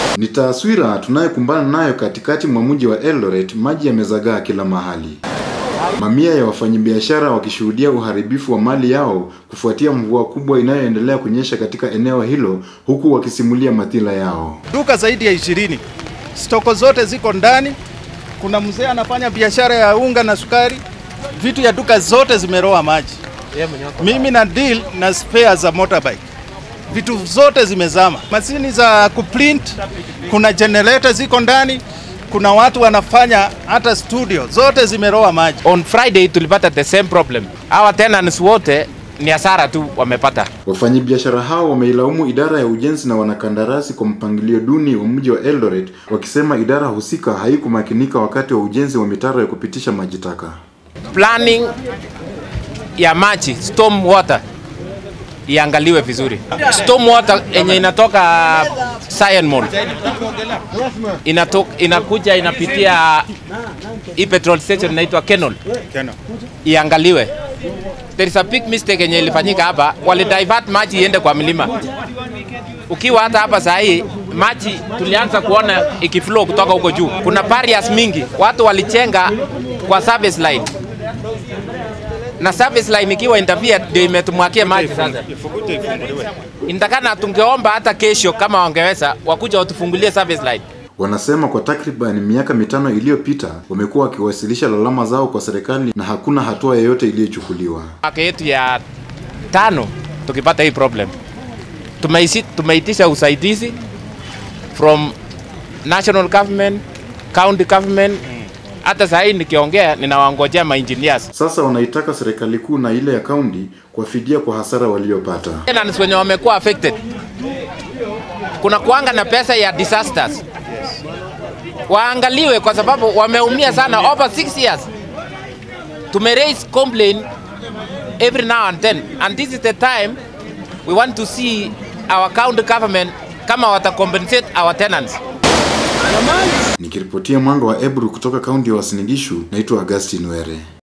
Ni taswira tunayokumbana nayo katikati mwa mji wa Eldoret. Maji yamezagaa kila mahali, mamia ya wafanyabiashara wakishuhudia uharibifu wa mali yao kufuatia mvua kubwa inayoendelea kunyesha katika eneo hilo, huku wakisimulia madhila yao. Duka zaidi ya ishirini, stoko zote ziko ndani. Kuna mzee anafanya biashara ya unga na sukari, vitu ya duka zote zimeroa maji. Mimi na deal na spare za motorbike, vitu zote zimezama. Mashini za kuprint, kuna generator ziko ndani, kuna watu wanafanya hata studio, zote zimeroa maji. On Friday tulipata the same problem. Hawa tenants wote ni hasara tu wamepata. Wafanyabiashara hao wameilaumu idara ya ujenzi na wanakandarasi kwa mpangilio duni wa mji wa Eldoret, wakisema idara husika haikumakinika wakati wa ujenzi wa mitaro ya kupitisha maji taka. Planning ya maji storm water iangaliwe vizuri. Storm water yenye inatoka Cyan Mall inatoka, inakuja inapitia hii petrol station inaitwa Kenol, iangaliwe. There is a big mistake yenye ilifanyika hapa, wali divert maji iende kwa milima. Ukiwa hata hapa saa hii maji tulianza kuona ikiflow kutoka huko juu. Kuna barriers mingi, watu walichenga kwa service line na service line ikiwa interfere ndio imetumwakia maji sasa. Inatakana tungeomba hata kesho kama wangeweza wakuja watufungulie service line. Wanasema kwa takriban miaka mitano iliyopita wamekuwa wakiwasilisha lalama zao kwa serikali na hakuna hatua yoyote iliyochukuliwa. Mwaka yetu ya tano tukipata hii problem, tumeisi, tumeitisha usaidizi from national government, county government. Hata saa hii nikiongea ninawangojea ma engineers Sasa wanaitaka serikali kuu na ile ya kaunti kuwafidia kwa hasara waliopata. tenants wenye wamekuwa affected. Kuna kuanga na pesa ya disasters waangaliwe, kwa sababu wameumia sana over 6 years. Tume raise complaint every now and then and this is the time we want to see our county government kama wata compensate our tenants. Nikiripotia mwanga wa Ebru kutoka kaunti ya Uasin Gishu, naitwa Augustine Were.